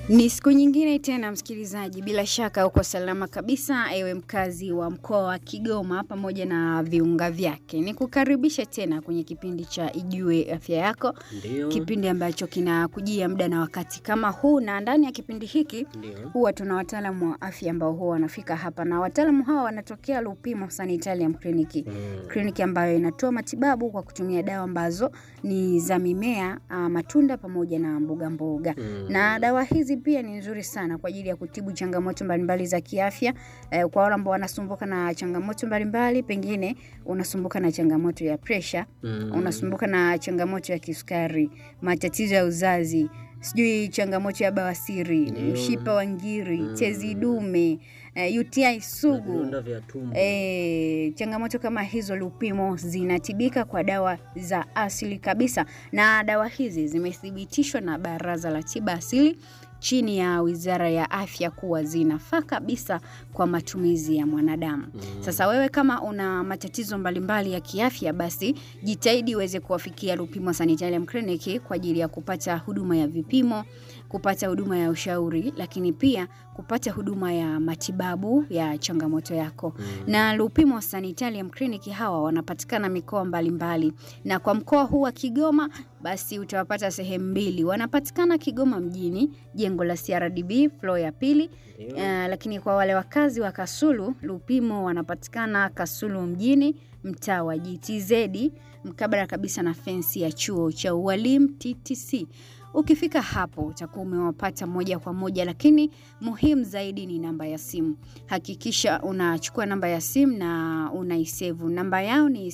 Ni siku nyingine tena msikilizaji, bila shaka uko salama kabisa, ewe mkazi wa mkoa wa Kigoma pamoja na viunga vyake. Ni kukaribisha tena kwenye kipindi cha Ijue Afya Yako, Ndio. kipindi ambacho kinakujia muda na wakati kama huu, na ndani ya kipindi hiki Ndio. huwa tuna wataalamu wa afya ambao huwa wanafika hapa, na wataalamu hawa wanatokea Lupimo Sanitarium Clinic Mm. kliniki ambayo inatoa matibabu kwa kutumia dawa ambazo ni za mimea, ah, matunda pamoja na mboga mboga. Mm. Na dawa hizi pia ni nzuri sana kwa ajili ya kutibu changamoto mbalimbali za kiafya eh, kwa wale ambao wanasumbuka na changamoto mbalimbali, pengine unasumbuka na changamoto ya presha, Mm. unasumbuka na changamoto ya kisukari, matatizo ya uzazi, sijui changamoto ya bawasiri, Ndio. mshipa wa ngiri, Mm. tezi dume, eh, UTI Na sugu. vidonda vya tumbo. E, changamoto kama hizo Lupimo zinatibika kwa dawa za asili kabisa, na dawa hizi zimethibitishwa na Baraza la Tiba Asili chini ya Wizara ya Afya kuwa zinafaa kabisa kwa matumizi ya mwanadamu. Mm. Sasa wewe kama una matatizo mbalimbali ya kiafya, basi jitahidi uweze kuwafikia Lupimo Sanitarium Clinic kwa ajili ya kupata huduma ya vipimo, kupata huduma ya ushauri, lakini pia kupata huduma ya matibabu ya changamoto yako Mm. na Lupimo Sanitarium Clinic hawa wanapatikana mikoa mbalimbali, na kwa mkoa huu wa Kigoma basi utawapata sehemu mbili. Wanapatikana Kigoma mjini, jengo la CRDB floor ya pili. Ndio. Uh, lakini kwa wale wakazi wa Kasulu, Lupimo wanapatikana Kasulu mjini, mtaa wa GTZ, mkabala kabisa na fensi ya chuo cha ualimu TTC. Ukifika hapo utakuwa umewapata moja kwa moja, lakini muhimu zaidi ni namba ya simu. Hakikisha unachukua namba ya simu na unaisevu. Namba yao ni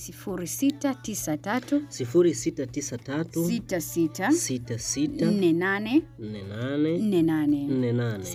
0693 sifuri sita tisa tatu 66 sita sita 48 nne nane 48 nne nane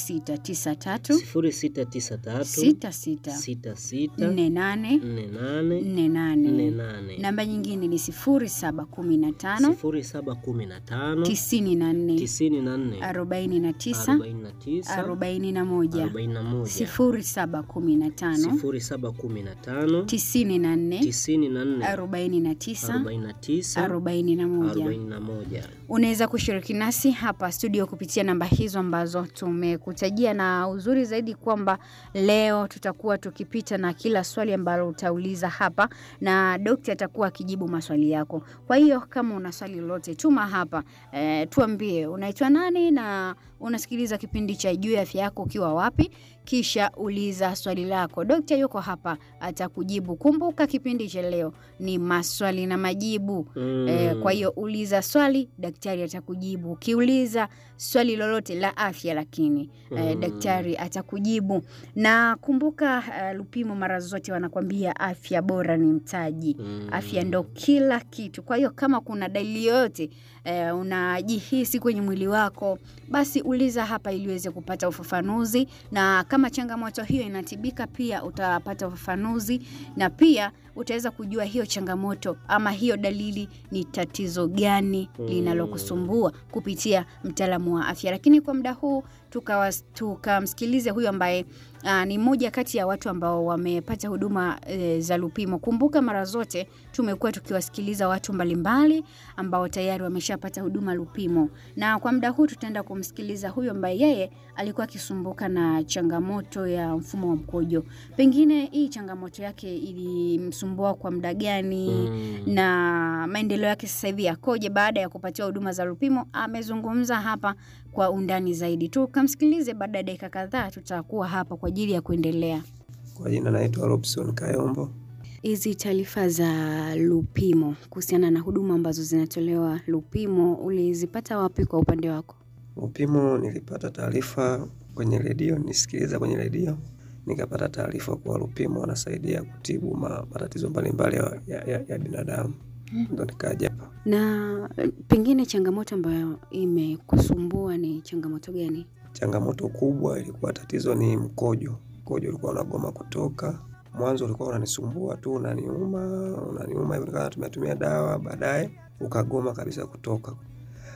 0693 sifuri sita tisa tatu sita sita sita sita nne nane nne nane nne nne nane. nane Namba nyingine ni sifuri saba kumi na tano sifuri saba kumi na tano tisini na nne tisini na nne arobaini na tisa arobaini na tisa arobaini na moja arobaini na moja sifuri saba kumi na tano sifuri saba kumi na tano tisini na nne tisini na nne arobaini na tisa arobaini na tisa arobaini na moja. arobaini na moja Unaweza kushiriki nasi hapa studio kupitia namba hizo ambazo tumekutajia, na uzuri zaidi kwamba leo tutakuwa tukipita na kila swali ambalo utauliza hapa, na dokta atakuwa akijibu maswali yako. Kwa hiyo kama una swali lolote, tuma hapa e, tuambie unaitwa nani na unasikiliza kipindi cha Juu ya Afya Yako ukiwa wapi, kisha uliza swali lako. Dokta yuko hapa atakujibu. Kumbuka kipindi cha leo ni maswali na majibu. Mm. Eh, kwa hiyo uliza swali, daktari atakujibu. Ukiuliza swali lolote la afya, lakini eh, Mm. daktari atakujibu. Na kumbuka eh, Lupimo mara zote wanakwambia afya bora ni mtaji. Mm. Afya ndo kila kitu. Kwa hiyo kama kuna dalili yoyote eh, unajihisi kwenye mwili wako, basi uliza hapa ili uweze kupata ufafanuzi, na kama changamoto hiyo inatibika, pia utapata ufafanuzi na pia utaweza kujua hiyo changamoto ama hiyo dalili ni tatizo gani Mm. linalokusumbua kupitia mtaalamu wa afya. Lakini kwa muda huu tukawas- tukamsikilize huyu ambaye aa, ni mmoja kati ya watu ambao wamepata huduma e, za Lupimo. Kumbuka mara zote tumekuwa tukiwasikiliza watu mbalimbali ambao tayari wameshapata huduma Lupimo, na kwa muda huu tutaenda kumsikiliza huyu ambaye yeye alikuwa akisumbuka na changamoto ya mfumo wa mkojo. Pengine hii changamoto yake ilimsumbua kwa muda gani? Mm. na maendeleo yake sasa hivi yakoje baada ya kupatiwa huduma za Lupimo. Amezungumza hapa kwa undani zaidi. Tukamsikilize, baada ya dakika kadhaa tutakuwa hapa kwa ajili ya kuendelea. Kwa jina naitwa Robson Kayombo. Hizi taarifa za Lupimo kuhusiana na huduma ambazo zinatolewa Lupimo ulizipata wapi kwa upande wako? Upimo nilipata taarifa kwenye redio, nisikiliza kwenye redio, nikapata taarifa kuwa Lupimo wanasaidia kutibu ma- matatizo mbalimbali ya, ya, ya, ya binadamu, ndo nikaja hapa. Na pengine changamoto ambayo imekusumbua ni changamoto gani? Changamoto kubwa ilikuwa tatizo ni mkojo. Mkojo ulikuwa unagoma kutoka. Mwanzo ulikuwa unanisumbua tu, unaniuma, unaniuma hivyo, nikawa natumia tumia dawa, baadaye ukagoma kabisa kutoka.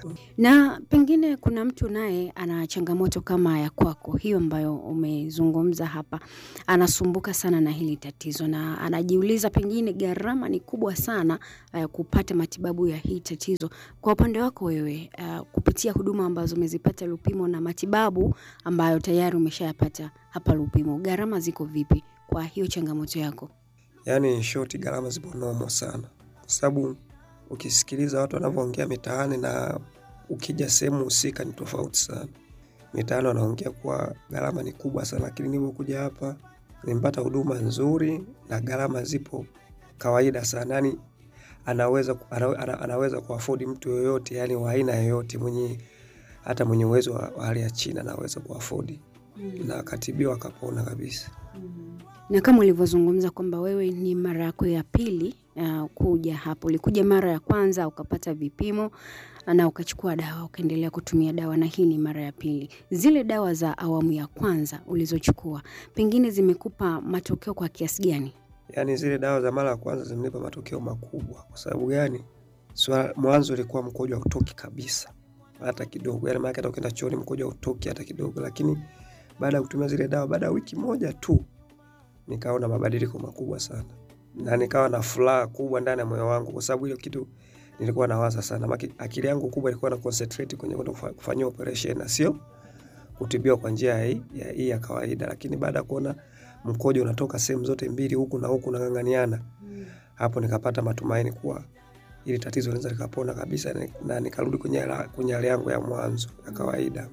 Na pengine kuna mtu naye ana changamoto kama ya kwako hiyo ambayo umezungumza hapa, anasumbuka sana na hili tatizo na anajiuliza pengine gharama ni kubwa sana uh, kupata matibabu ya hii tatizo. Kwa upande wako wewe, uh, kupitia huduma ambazo umezipata Lupimo na matibabu ambayo tayari umeshayapata hapa Lupimo, gharama ziko vipi kwa hiyo changamoto yako? Yaani in short gharama zipo nomo sana, kwa sababu ukisikiliza watu wanavyoongea mitaani na ukija sehemu husika ni tofauti sana. Mitaani wanaongea kuwa gharama ni kubwa sana, lakini nilivyokuja hapa nimepata huduma nzuri na gharama zipo kawaida sana, yani anaweza, ana, ana, anaweza kuafodi mtu yoyote, yani wa aina yoyote mwenye hata mwenye uwezo wa wa hali ya chini anaweza kuafodi na akatibiwa akapona kabisa. Na kama ulivyozungumza kwamba wewe ni mara yako ya pili uh, kuja hapo, ulikuja mara ya kwanza ukapata vipimo na ukachukua dawa ukaendelea kutumia dawa, na hii ni mara ya pili. Zile dawa za awamu ya kwanza ulizochukua pengine zimekupa matokeo kwa kiasi gani? Yaani zile dawa za mara ya kwanza zimenipa matokeo makubwa. Kwa sababu gani? Swala, mwanzo ilikuwa mkojo hautoki kabisa hata kidogo, yaani maana hata ukienda chooni mkojo hautoki hata kidogo, lakini baada ya kutumia zile dawa, baada ya wiki moja tu nikaona mabadiliko makubwa sana, na nikawa na furaha kubwa ndani ya moyo wangu, kwa sababu hiyo kitu nilikuwa nawaza sana. Maki, akili yangu kubwa ilikuwa na concentrate kwenye kwenda kufa- kufanyia operation na sio kutibiwa kwa njia ya hii ya, hii ya kawaida, lakini baada ya kuona mkojo unatoka sehemu zote mbili huku na huku nang'ang'aniana, hapo nikapata matumaini kuwa ili tatizo linaweza likapona kabisa na- na nikarudi kwenye hali- kwenye hali yangu ya mwanzo ya kawaida.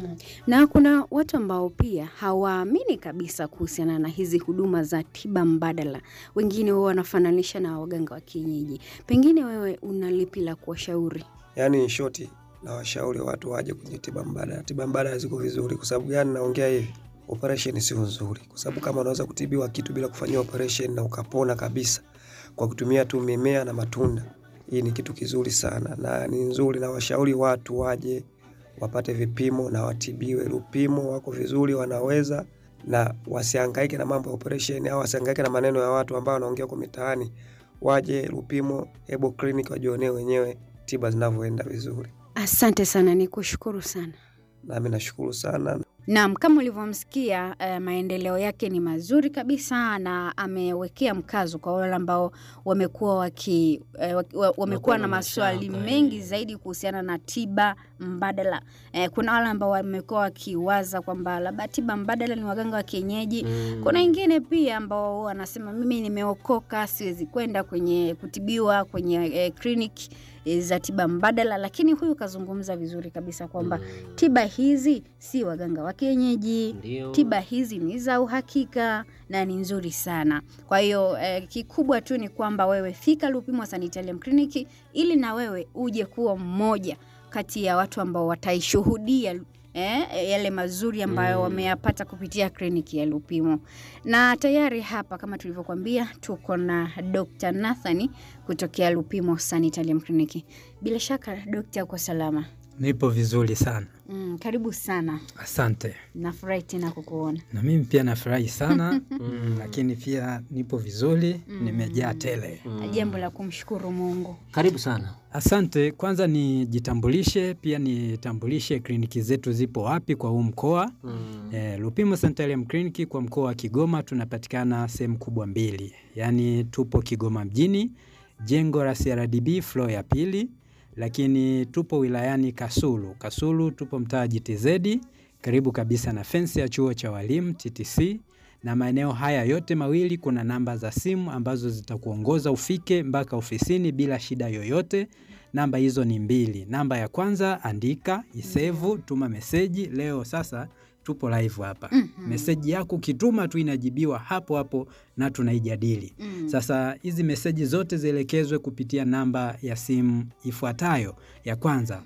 Na kuna watu ambao pia hawaamini kabisa kuhusiana na hizi huduma za tiba mbadala. Wengine wao wanafananisha na waganga wa kienyeji. Pengine wewe una lipi la kuwashauri? Yaani in short, na washauri watu waje kwenye tiba mbadala. Tiba mbadala ziko vizuri. Kwa sababu gani naongea hivi? Operation sio nzuri, kwa sababu kama unaweza kutibiwa kitu bila kufanyia operation na ukapona kabisa kwa kutumia tu mimea na matunda, hii ni kitu kizuri sana na ni nzuri, na washauri watu waje wapate vipimo na watibiwe. Lupimo wako vizuri, wanaweza na wasihangaike na mambo ya operation au wasihangaike na maneno ya watu ambao wanaongea kwa mitaani. Waje Lupimo Herbal Clinic wajionee wenyewe tiba zinavyoenda vizuri. Asante sana, ni kushukuru sana. Nami nashukuru sana. Naam, kama ulivyomsikia eh, maendeleo yake ni mazuri kabisa na amewekea mkazo kwa wale ambao wamekuwa waki eh, waki- wa- wamekuwa na na maswali mashaka, mengi eh. zaidi kuhusiana na tiba mbadala. Eh, kuna wale ambao wamekuwa wakiwaza kwamba labda tiba mbadala ni waganga wa kienyeji. Mm. Kuna wengine pia ambao wanasema mimi nimeokoka, siwezi kwenda kwenye kutibiwa kwenye eh, kliniki eh, za tiba mbadala, lakini huyu kazungumza vizuri kabisa kwamba Mm. tiba hizi si waganga wa kienyeji, Ndio. tiba hizi ni za uhakika na ni nzuri sana. Kwa hiyo eh, kikubwa tu ni kwamba wewe fika Lupimo Sanitarium Clinic ili na wewe uje kuwa mmoja kati ya watu ambao wataishuhudia eh, yale mazuri ambayo Mm. wameyapata kupitia kliniki ya Lupimo. Na tayari hapa kama tulivyokuambia tuko na Dr. Nathani kutokea Lupimo Sanitarium Clinic. Bila shaka Dr. uko salama. Nipo vizuri sana, Mm, karibu sana. asante. Nafurahi tena kukuona. Na mimi pia nafurahi sana mm, lakini pia nipo vizuri, nimejaa tele. Mm. Jambo la kumshukuru Mungu. Karibu sana. Asante. Kwanza nijitambulishe, pia nitambulishe kliniki zetu zipo wapi kwa huu mkoa. Mm. Eh, Lupimo Sanitarium Clinic kwa mkoa wa Kigoma tunapatikana sehemu kubwa mbili, yaani tupo Kigoma mjini, jengo la CRDB floor ya pili, lakini tupo wilayani Kasulu. Kasulu tupo mtaa GTZ karibu kabisa na fensi ya chuo cha walimu TTC, na maeneo haya yote mawili kuna namba za simu ambazo zitakuongoza ufike mpaka ofisini bila shida yoyote. Namba hizo ni mbili. Namba ya kwanza andika, isevu, tuma meseji. Leo sasa tupo live hapa. Meseji yako ukituma tu inajibiwa hapo hapo na tunaijadili. Mm. Sasa hizi meseji zote zielekezwe kupitia namba ya simu ifuatayo. Ya kwanza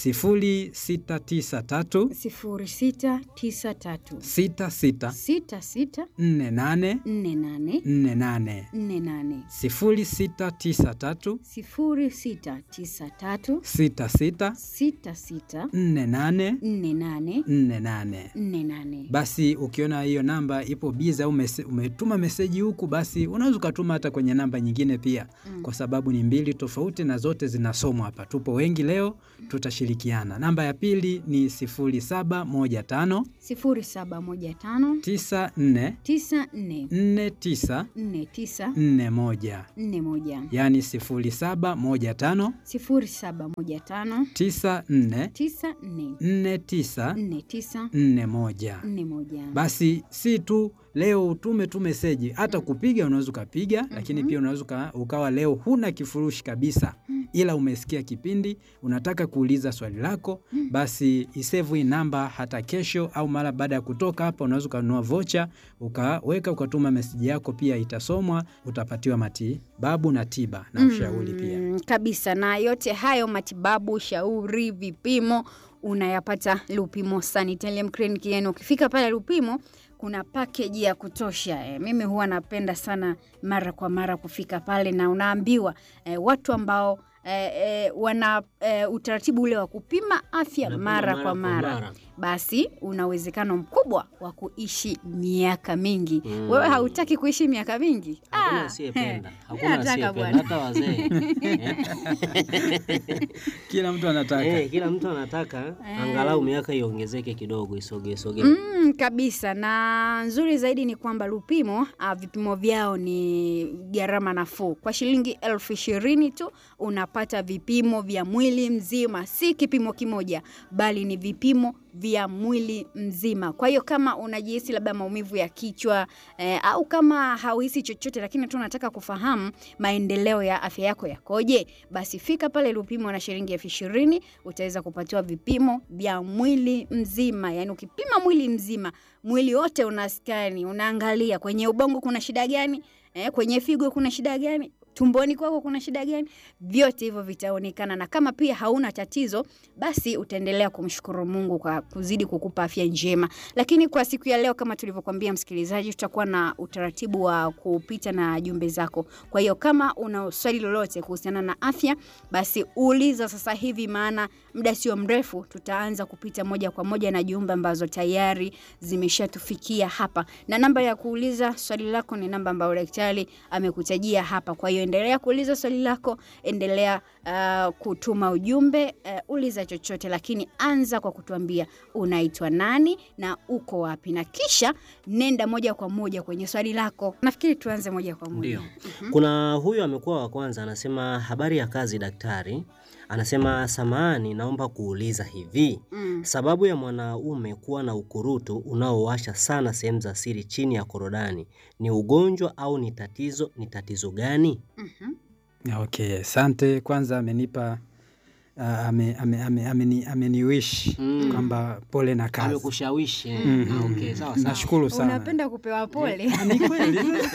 0693 sifuri sita tisa tatu 66 sita sita 48 nne nane 48 nne nane 0693 sifuri sita tisa tatu 66 sita sita 48 nne nane 48. nne nane. Basi ukiona hiyo namba ipo biza au mese, umetuma meseji huku, basi unaweza ukatuma hata kwenye namba nyingine pia, kwa sababu ni mbili tofauti na zote zinasomwa hapa. Tupo wengi leo, tutashirikiana tutashirikiana. Namba ya pili ni 0715 0715 94 94 49 49 41 41 yaani 0715 0715 94 94 49 49 41. 41 Basi si tu leo utume tu meseji, hata kupiga unaweza ukapiga, lakini pia unaweza uka- ukawa leo huna kifurushi kabisa, ila umesikia kipindi, unataka kuuliza swali lako, basi isevu hii namba hata kesho au mara baada ya kutoka hapa, unaweza ukanunua vocha ukaweka ukatuma meseji yako, pia itasomwa, utapatiwa matibabu na tiba na ushauri pia. Mm, kabisa na yote hayo matibabu ushauri vipimo unayapata lupimo sanitarium clinic yani ukifika pale lupimo kuna pakeji ya kutosha e, mimi huwa napenda sana mara kwa mara kufika pale na unaambiwa e, watu ambao e, e, wana e, utaratibu ule wa kupima afya Unapima mara, kwa mara, basi una uwezekano mkubwa wa kuishi miaka mingi Mm. wewe hautaki kuishi miaka mingi Hakuna Ah, asiyependa, he, hakuna nataka asiyependa, bwana. hata wazee Kila mtu anataka eh, kila mtu anataka angalau miaka iongezeke kidogo, isogee sogee. Mm, kabisa na nzuri zaidi ni kwamba Lupimo uh, vipimo vyao ni gharama nafuu. Kwa shilingi elfu ishirini tu unapata vipimo vya mwili mzima, si kipimo kimoja, bali ni vipimo vya mwili mzima. Kwa hiyo kama unajihisi labda maumivu ya kichwa eh, au kama hauhisi chochote, lakini tu unataka kufahamu maendeleo ya afya yako yakoje, basi fika pale Lupimo na shilingi elfu ishirini utaweza kupatiwa vipimo vya mwili mzima. Yaani ukipima mwili mzima, mwili wote unaskani, unaangalia kwenye ubongo kuna shida gani, eh, kwenye figo kuna shida gani tumboni kwako kuna shida gani, vyote hivyo vitaonekana, na kama pia hauna tatizo, basi utaendelea kumshukuru Mungu kwa kuzidi kukupa afya njema. Lakini kwa siku ya leo, kama tulivyokuambia msikilizaji, tutakuwa na utaratibu wa kupita na jumbe zako. Kwa hiyo kama una swali lolote kuhusiana na afya, basi uliza sasa hivi, maana muda sio mrefu tutaanza kupita moja kwa moja na jumbe ambazo tayari zimeshatufikia hapa, na namba ya kuuliza swali lako ni namba ambayo daktari amekutajia hapa. Kwa hiyo endelea kuuliza swali lako, endelea uh, kutuma ujumbe uh, uliza chochote, lakini anza kwa kutuambia unaitwa nani na uko wapi, na kisha nenda moja kwa moja kwenye swali lako. Nafikiri tuanze moja kwa moja. Ndio. Kuna huyu amekuwa wa kwanza, anasema habari ya kazi daktari. Anasema samahani, naomba kuuliza hivi, Mm. sababu ya mwanaume kuwa na ukurutu unaowasha sana sehemu za siri chini ya korodani ni ugonjwa au ni tatizo? Ni tatizo gani? Mhm. Okay, asante. Kwanza amenipa uh, ame, ame, ame, ameni, ameniwish Mm. kwamba pole na kazi. Amekushawishi eh? Mhm. Ah, okay, sawa sawa. Nashukuru sana. Unapenda kupewa pole. Ni kweli.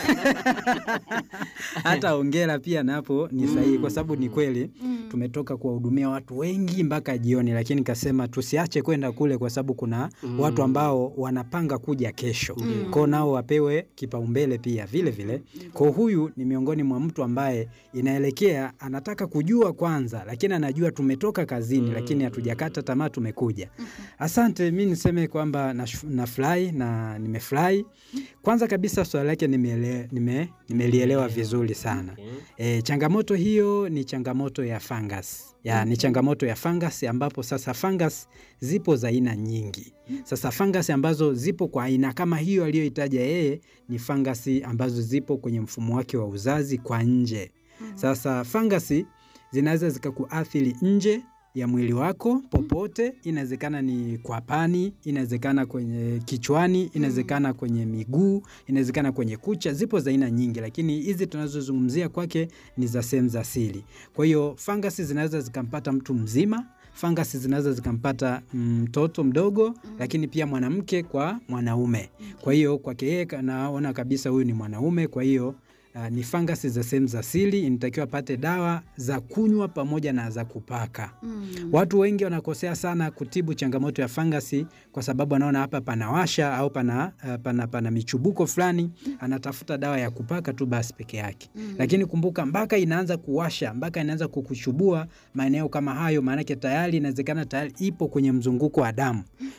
Hata ongera pia napo ni sahihi kwa sababu ni kweli Mm. tumetoka kuwahudumia watu wengi mpaka jioni, lakini kasema tusiache kwenda kule kwa sababu kuna Mm. watu ambao wanapanga kuja kesho Mm. kwao, nao wapewe kipaumbele pia vile vile. Kwa huyu ni miongoni mwa mtu ambaye inaelekea anataka kujua kwanza, lakini anajua tumetoka kazini, Mm. lakini hatujakata tamaa, tumekuja. Asante, mi niseme kwamba nash- nafurahi na nimefurahi. Kwanza kabisa swali lake nimeele- nime- nimelielewa vizuri sana. Okay. E, changamoto hiyo ni changamoto ya fungus. Ya, ni changamoto ya fungus ambapo sasa fungus zipo za aina nyingi. Sasa fungus ambazo zipo kwa aina kama hiyo aliyoitaja yeye ni fungus ambazo zipo kwenye mfumo wake wa uzazi kwa nje. Sasa fangasi zinaweza zikakuathiri nje ya mwili wako popote. Inawezekana ni kwa pani, inawezekana kwenye kichwani, inawezekana kwenye miguu, inawezekana kwenye kucha. Zipo za aina nyingi, lakini hizi tunazozungumzia kwake ni za sehemu za siri. Kwa hiyo fangasi zinaweza zikampata mtu mzima, fangasi zinaweza zikampata mtoto mdogo, lakini pia mwanamke kwa mwanaume. Kwa hiyo kwake yeye naona kabisa huyu ni mwanaume, kwa hiyo Uh, ni fangasi za sehemu za siri, inatakiwa apate dawa za kunywa pamoja na za kupaka. Mm. Watu wengi wanakosea sana kutibu changamoto ya fangasi kwa sababu anaona hapa panawasha au pana, uh, pana, pana michubuko fulani, anatafuta dawa ya kupaka tu basi peke yake. Mm. Lakini kumbuka, mpaka inaanza kuwasha, mpaka inaanza kukuchubua maeneo kama hayo, maanake tayari inawezekana tayari ipo kwenye mzunguko wa damu.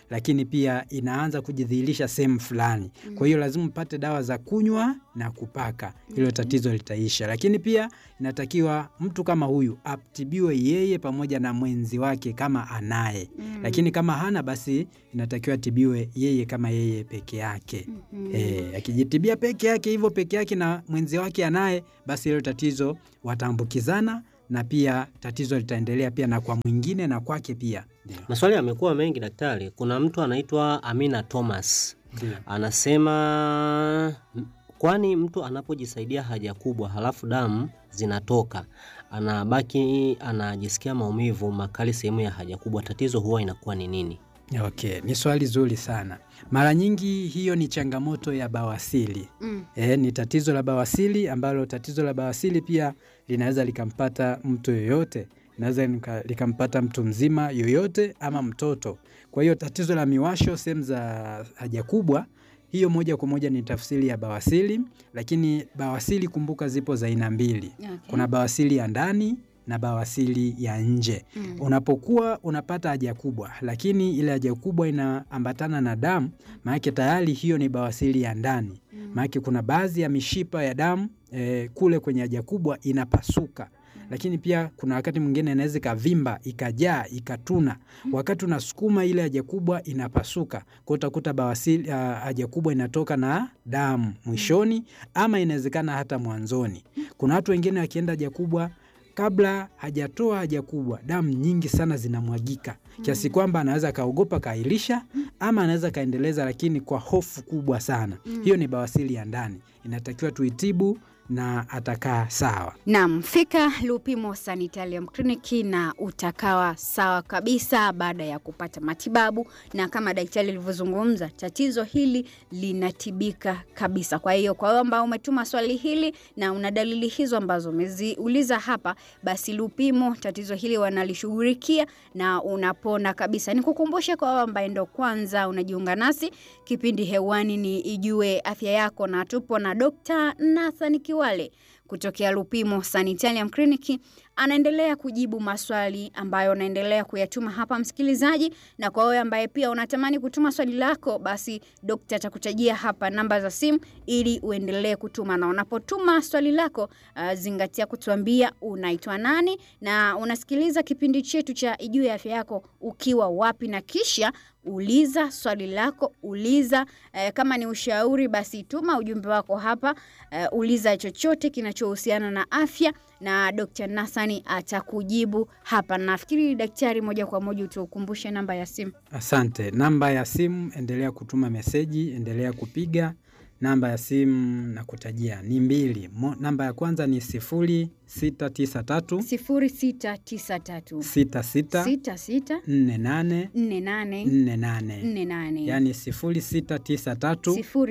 lakini pia inaanza kujidhihirisha sehemu fulani. Kwa hiyo lazima upate dawa za kunywa na kupaka, hilo tatizo litaisha. Lakini pia inatakiwa mtu kama huyu atibiwe yeye pamoja na mwenzi wake kama anaye, lakini kama hana basi inatakiwa atibiwe yeye kama yeye peke yake. Eh, akijitibia peke yake hivyo peke yake na mwenzi wake anaye, basi hilo tatizo wataambukizana na pia tatizo litaendelea pia na kwa mwingine na kwake pia. Ndio. Maswali yamekuwa mengi daktari. Kuna mtu anaitwa Amina Thomas Ndio. anasema "M- kwani mtu anapojisaidia haja kubwa halafu damu zinatoka anabaki anajisikia maumivu makali sehemu ya haja kubwa, tatizo huwa inakuwa ni nini? Okay, ni swali zuri sana. Mara nyingi hiyo ni changamoto ya bawasili. Mm. E, ni tatizo la bawasili ambalo tatizo la bawasili pia linaweza likampata mtu yoyote, linaweza lika- likampata mtu mzima yoyote ama mtoto. Kwa hiyo tatizo la miwasho sehemu za haja kubwa, hiyo moja kwa moja ni tafsiri ya bawasili, lakini bawasili kumbuka, zipo za aina mbili. Okay. Kuna bawasili ya ndani na bawasili ya nje. Mm. Unapokuwa unapata haja kubwa, lakini ile haja kubwa inaambatana na damu, maanake tayari hiyo ni bawasili ya ndani. Maanake kuna baadhi ya mishipa ya damu eh, kule kwenye haja kubwa inapasuka, lakini pia kuna wakati mwingine inaweza ikavimba, ikajaa, ikatuna. Wakati unasukuma ile haja kubwa inapasuka, kwa utakuta bawasili ah, haja kubwa inatoka na damu mwishoni, ama inawezekana hata mwanzoni. Kuna watu wengine wakienda haja kubwa kabla hajatoa haja kubwa damu nyingi sana zinamwagika kiasi kwamba anaweza akaogopa kaahirisha ama anaweza kaendeleza, lakini kwa hofu kubwa sana. Hiyo ni bawasili ya ndani, inatakiwa tuitibu na atakaa sawa. Naam, fika Lupimo Sanitarium Clinic na utakawa sawa kabisa baada ya kupata matibabu, na kama daktari alivyozungumza, tatizo hili linatibika kabisa. Kwa hiyo kwa wewe ambao umetuma swali hili na una dalili hizo ambazo umeziuliza hapa, basi Lupimo tatizo hili wanalishughulikia na unapona kabisa. Nikukumbushe kwa wewe ambaye ndo kwanza unajiunga nasi, kipindi hewani ni Ijue Afya Yako, na tupo na Dr. Nathan Kiwale kutokea Lupimo Sanitarium Clinic anaendelea kujibu maswali ambayo unaendelea kuyatuma hapa msikilizaji, na kwa wewe ambaye pia unatamani kutuma swali lako, basi dokta atakutajia hapa namba za simu ili uendelee kutuma, na unapotuma swali lako uh, zingatia kutuambia unaitwa nani na unasikiliza kipindi chetu cha Ijue Afya Yako ukiwa wapi, na kisha uliza swali lako, uliza eh, kama ni ushauri basi tuma ujumbe wako hapa eh, uliza chochote kinachohusiana na afya na Dr. Nassani atakujibu hapa. Nafikiri daktari, moja kwa moja utukumbushe namba ya simu. Asante. Namba ya simu, endelea kutuma meseji, endelea kupiga. Namba ya simu na kutajia ni mbili. Mo, namba ya kwanza ni sifuri sita tisa tatu 0693 sita sita 66 nne nane 48 nne nane 48 yaani sifuri sita tisa tatu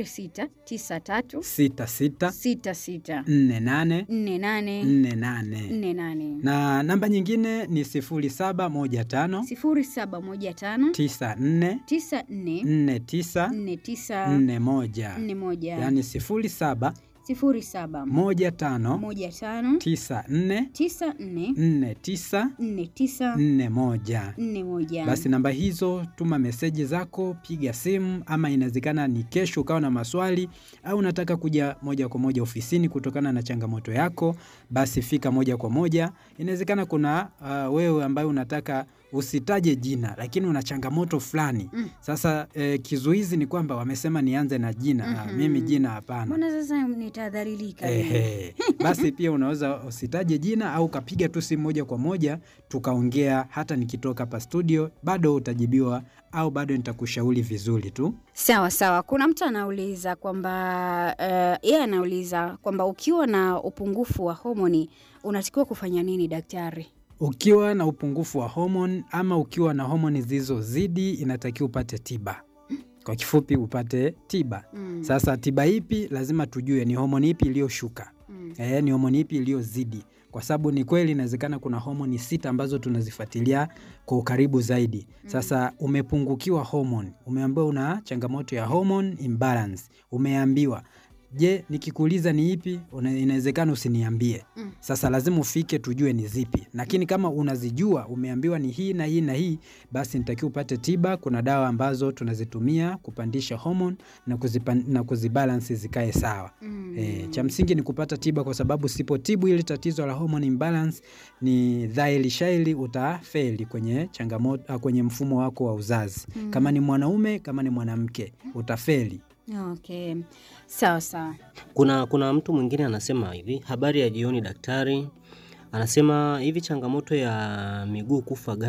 0693 sita sita 66 nne nane 48 nne nane 48 na namba nyingine ni sifuri saba moja tano 0715 tisa nne 94 nne tisa 49 nne moja 41 yaani sifuri saba 07 moja tano 15 tisa nne 94 nne tisa 49 nne moja. 41 Basi namba hizo, tuma meseji zako, piga simu, ama inawezekana ni kesho ukawa na maswali au unataka kuja moja kwa moja ofisini kutokana na changamoto yako, basi fika moja kwa moja. Inawezekana kuna uh, wewe ambaye unataka usitaje jina lakini una changamoto fulani Mm. sasa eh, kizuizi ni kwamba wamesema nianze na jina Ah, Mhm. mimi jina hapana mbona sasa nitadharilika mimi? Ehe. Basi pia unaweza usitaje jina au ukapiga tu simu moja kwa moja tukaongea, hata nikitoka hapa studio bado utajibiwa au bado nitakushauri vizuri tu. Sawa sawa. Kuna mtu anauliza kwamba uh, yeye anauliza kwamba ukiwa na upungufu wa homoni unatakiwa kufanya nini daktari? Ukiwa na upungufu wa homoni ama ukiwa na homoni zilizozidi, inatakiwa upate tiba. Kwa kifupi, upate tiba. Mm. Sasa tiba ipi? Lazima tujue ni homoni ipi iliyoshuka Mm. e, ni homoni ipi iliyozidi, kwa sababu ni kweli inawezekana kuna homoni sita ambazo tunazifuatilia kwa ukaribu zaidi. Sasa umepungukiwa homoni, umeambiwa una changamoto ya hormone imbalance, umeambiwa Je, nikikuuliza ni ipi, una- inawezekana usiniambie. Mm. Sasa lazima ufike tujue ni zipi, lakini kama unazijua, umeambiwa ni hii na hii na hii, basi nitakiwa upate tiba. Kuna dawa ambazo tunazitumia kupandisha homoni na, kuzipan, na kuzibalansi zikae sawa. Mm. E, cha msingi ni kupata tiba, kwa sababu sipotibu ili tatizo la hormone imbalance, ni dhahiri shairi utafeli kwenye changamoto, ah, kwenye mfumo wako wa uzazi Mm. kama ni mwanaume, kama ni mwanamke utafeli. Okay. Sawa sawa. Kuna, kuna mtu mwingine anasema hivi, habari ya jioni daktari. Anasema hivi changamoto ya miguu kufa